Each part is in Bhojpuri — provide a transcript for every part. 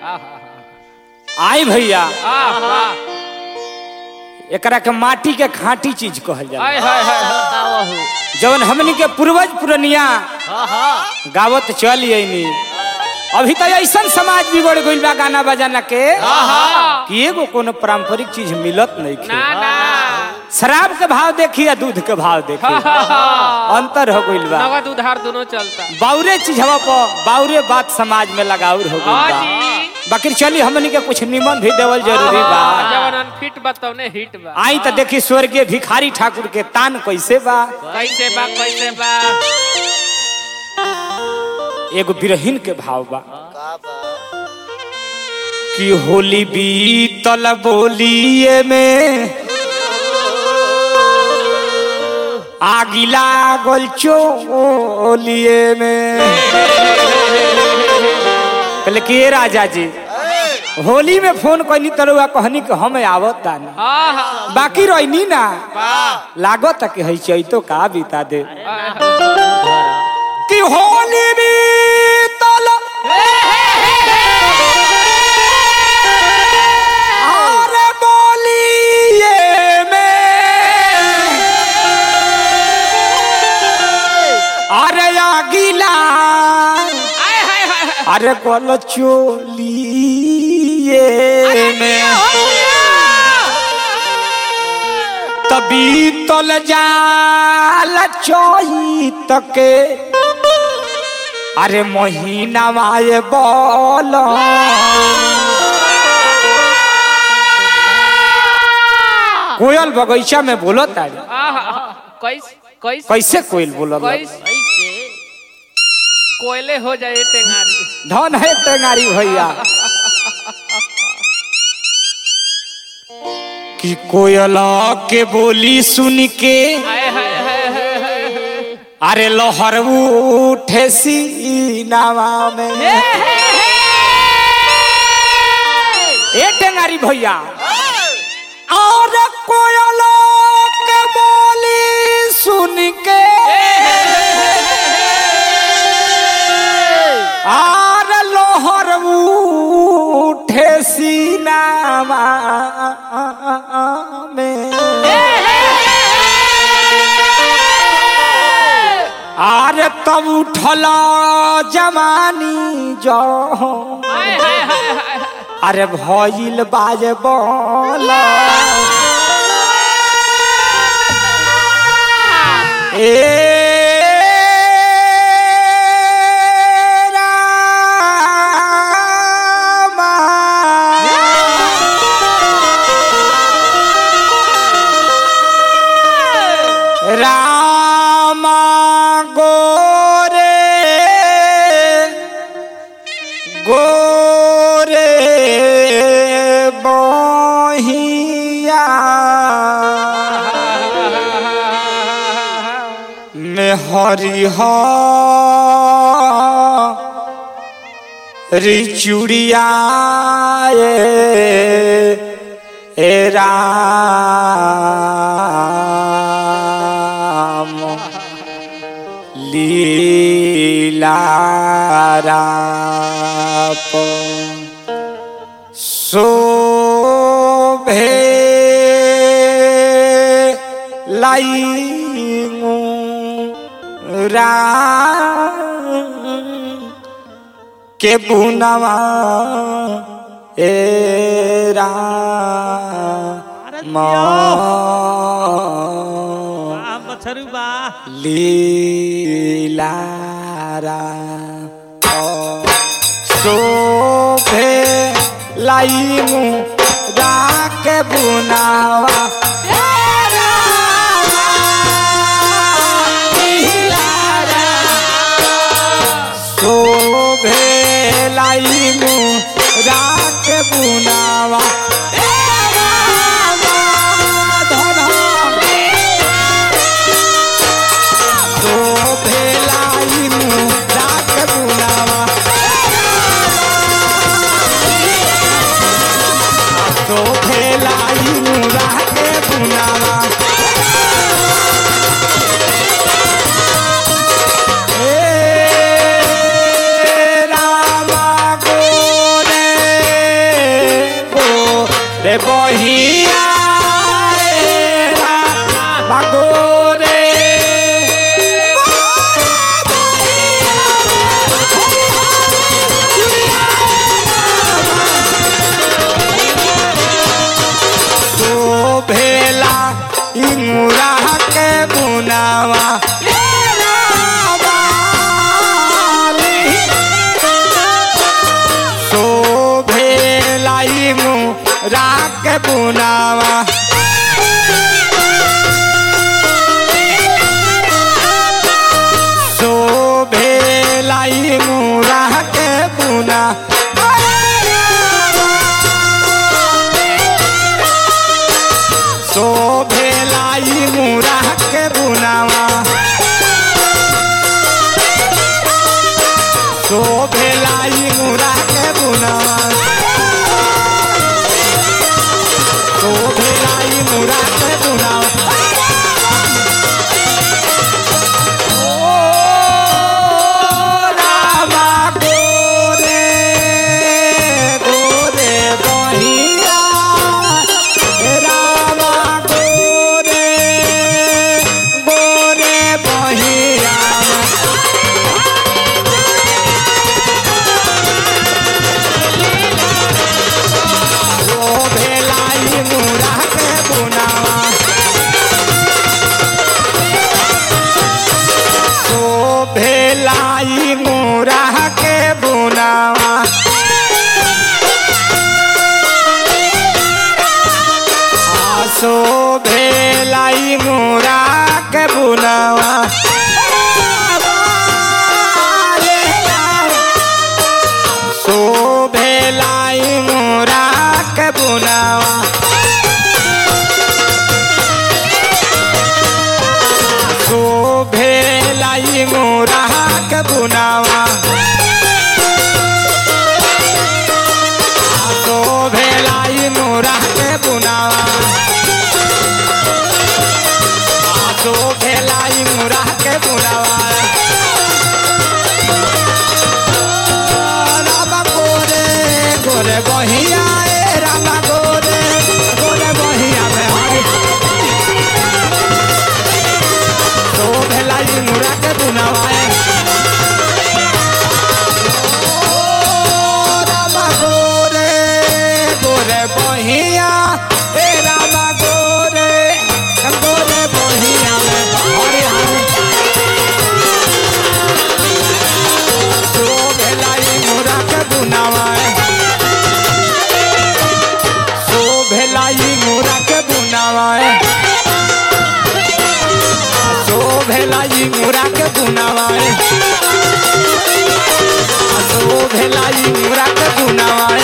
आई भैया आहा एकरा के माटी के खाटी चीज कहल जाला हाय हाय हाय बतावहु जवन हमनी के पूर्वज पुरनिया हाँ हाँ गावत चल आईनी अभी तो ऐसा समाज बिगड़ गइल बा गाना बजाना के आहा कि एगो कोनो पारंपरिक चीज मिलत नहीं ना ना शराब के भाव देखी या दूध के भाव देखी अंतर हो गइल बा नगद उधार दोनों चलता बाउरे चीज हवा पर बाउरे बात समाज में लगाउर हो हाँ गइल बा जी बाकी चली हमनी के कुछ निमन भी देवल जरूरी बा जवन अनफिट बताओ हिट बा आई तो देखी स्वर्गीय भिखारी ठाकुर के तान कैसे बा कैसे बा कैसे बा एगो बिरहिन के भाव बा का बा कि होली बीतल बोलिए में आगी लागल चोलिए में कहले कि ए राजा जी होली में फोन कहनी तरुआ कहनी कि हम आवत तानी आहा बाकी रहनी ना लागत कि है चैतो का बीता दे कि होली बीतल अरे बोलिए में अरे आगिला हाय हाय हाय अरे कल चोलिए में तभी तल जाल चोई तके अरे महीना माए बोल कोयल बगीचा में बोलो तारी आहा कैसे कैसे कैसे कोयल बोलो कैसे ऐसे कोयले हो जाए टेंगारी धन है टेंगारी भैया कि कोयला के बोली सुन के हाय हाय हाय हाय हाय हाय अरे लोहर उठे सीनावा में ए टेंगारी भैया और कोयला के बोली सुन के आर लोहर उठे सीनावा में आर तब उठल जवानी जो हाय हाय हाय हाय अरे भइल बाज बोल ए रामा। रामा गोरे गोरे बहिया में हरिह रिचुड़िया ए राम लीलाराप शोभे लाइंगु राम के बुनवा ए राम बछरू बा लीलारा शोभे लाइमु राके बुनावा शोभे लाइमु राके बुनावा शोभे लाइमु राके बुनावा शोभे लाइमु राके बुनावा ए रामा गोरे बहिया ए रामा गोरे तो भेला इमुरा के बुनावा तो भेला इमुरा के बुनावा सो भेला इमुरा के बुना सो भेलाई मुरा के बुनावा सो भेलाई मुरा के बुनावा सो भेलाई मुरा के बुनावा ओ रामा गोरे गोरे बहिया रामा गोरे गोरे बहिया ओ भेलाई मुरा के बुनावा ओ भेलाई मुरा के बुनावा आसो भेलाई मुरा के बुनावा सो भेलाई मुरा के बुनावा सो भेलाई मुरा के बुनावा सो भेलाई मुरा के बुनावा सो भेलाई मुरा के बुनावा रामा गोरे गोरे बहिया ए रामा गोरे गोरे बहिया में हरी तो भेलाई मुरा के बुनावाए ओ रामा गोरे गोरे बहिया ए रामा गोरे गोरे बहिया में हरी हरी तो भेलाई मुरा के बुनावाए सो भेलाई मुरा के बुनावाए सो भेलाई मुरा के बुनावाए सो भेलाई मुरा के बुनावाए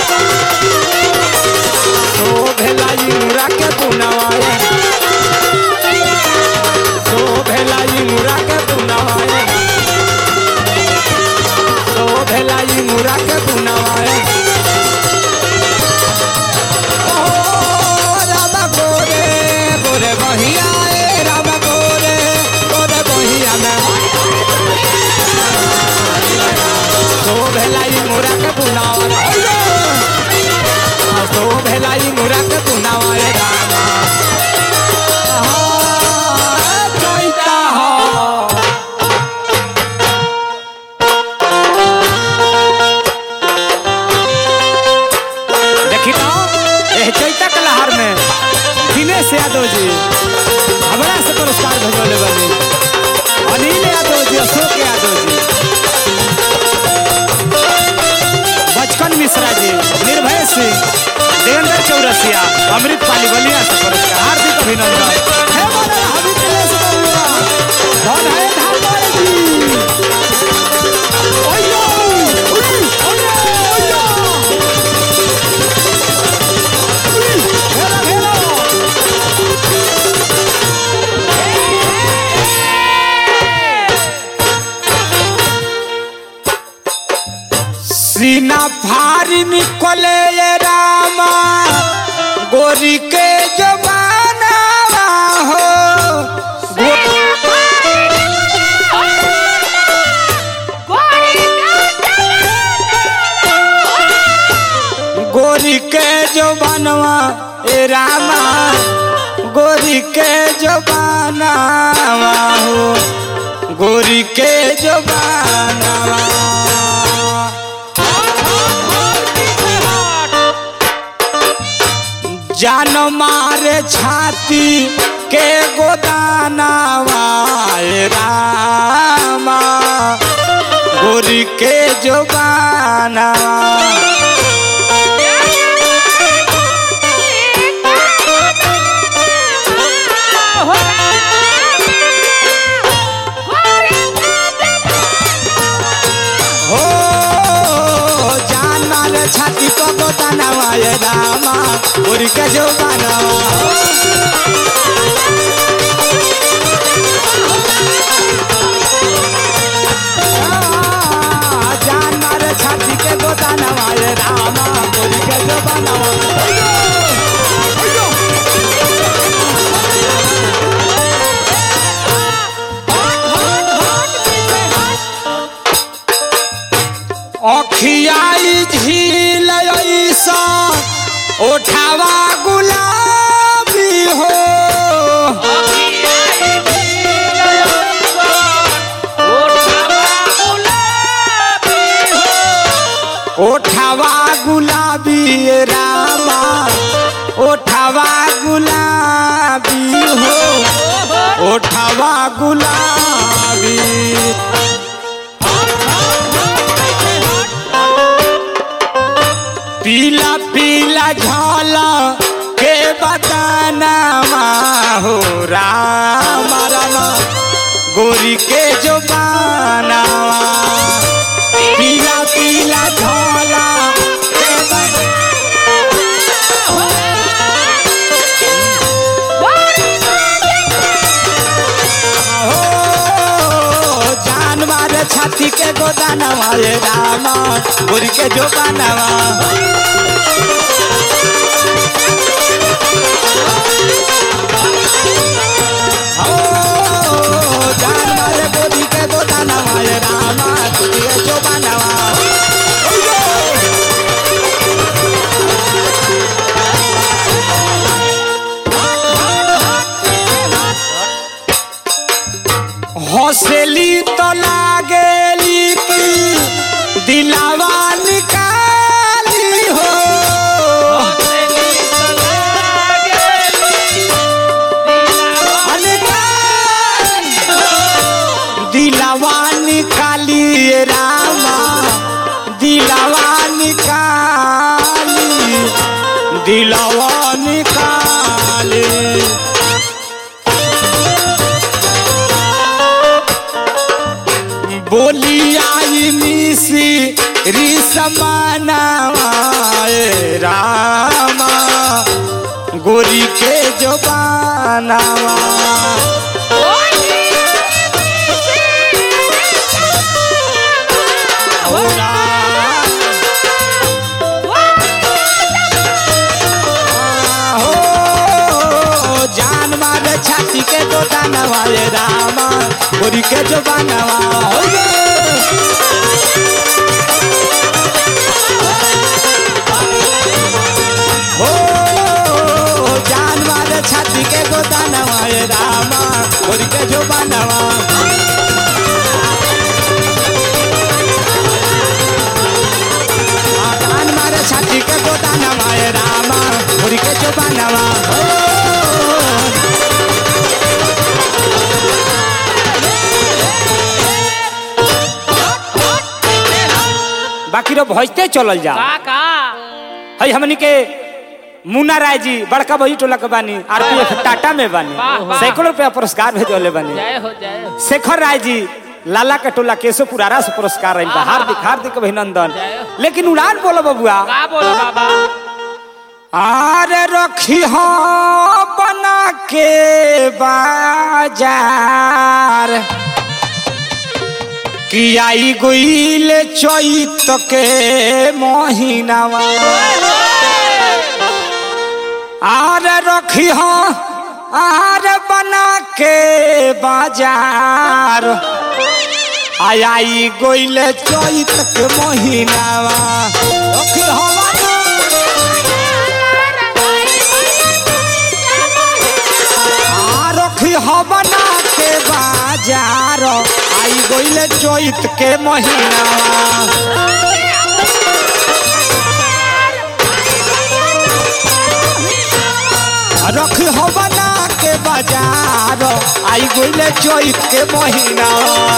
सो भेलाई मुरा के बुनावाए सो भेलाई मुरा के बुनावाए सो भेलाई मुरा के बुनावाए ओ रामा गोरे गोरे बहिया ए रामा गोरे गोरे बहिया में सो भेलाई मुरा के बुनावा सो भेलाई मुरा के बुनावा ए रामा हाँ, चैता हो देखी तो एह चैता के लहर में दिनेश यादव जी हमरा से पुरस्कार भेजौले बनी अनिल यादव जी अशोक यादव जी बचकन मिश्रा जी निर्भय सिंह देवेंद्र चौरसिया अमृत पाली बलिया से पुरस्कार हार्दिक अभिनंदन हे मोरा हवितलेश बबुआ धन है धामर जी ओयो ओयो ओयो हेलो हेलो सीना फारी निकले ये रामा गोरी के जमाना हो गो- गोरी के जो बनवा ए रामा गोरी के जो बनवा हो गोरी के जो बनवा जान मारे छाती के गोदानावा ए रामा गोरी के जो बनवा हो जान मारे छाती को गोदानावा ए रामा गोरी के जो बनवा जान मारे छाती के गोदानवा ए रामा गोरी के जो बनवा अखियाई झील ऐसा ओठावा गुलाबी हो ओठावा गुलाबी ए रामा ओठावा गुलाबी हो ओठावा गुलाबी पीला पीला झाला के बतानावा हो रामा रामा गोरी के जो बनावा पीला पीला झोला के बन- हो जान मारे छाती के गोदानवा ए रामा गोरी के जो बनावा हो जान मारे गोरी के गोदानवा ए रामा गोरी के जो बनावा हौसली तो लागेली की दिलावा निकाली हो दिलावा निकाली ए रामा दिलावा निकाली दिलावा निकाली बोली आई मिसी री समानावा ए रामा गोरी के जो बनावा हो राम, हो जान मारे छाती के दो दानवा ए रामा गोरी के जो बनावा हो गे। हो जान मारे छाती के गोदानवा ए रामा गोरी के जो बनावा आ, जान मारे छाती के गोदानवा ए रामा गोरी के जो बनावा हो बाकी रो भजते चलल जा का का हई हमनी के मुन्ना राय जी बड़का बही टोला के बानी आरपीएफ टाटा में बानी वाह, वाह। सैकड़ों रुपया पुरस्कार भेजले बानी जय हो जय हो शेखर राय जी लाला के टोला केशव पुरारा से पुरस्कार रही बा हार्दिक हार्दिक अभिनंदन लेकिन उड़ान बोलो बबुआ का बोलो बाबा आरे रखी हो बना के बाजार कि आई गोइल चैत के महीनावा आरे रखी हो आरे बना के बाजार आई आई गोइल चैत के महीनावा रखी हो बना गइले चैत के महीना रख हो बना के बाजार आई गइले चैत के महीना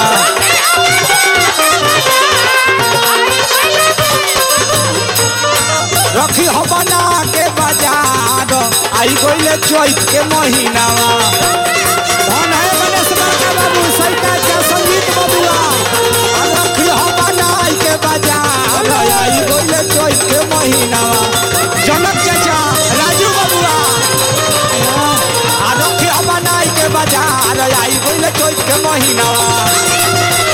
रखी हो बना के बाजार आई गइले चैत के महीना धन है गणेश बड़का बाबू सैका के संगीत बबुआ आ रखी हो बनाई के बाजार आई गइले चैत के महीना जनक चाचा राजू बबुआ आ रखी हो बनाई के बाजार आई गइले चैत के महीना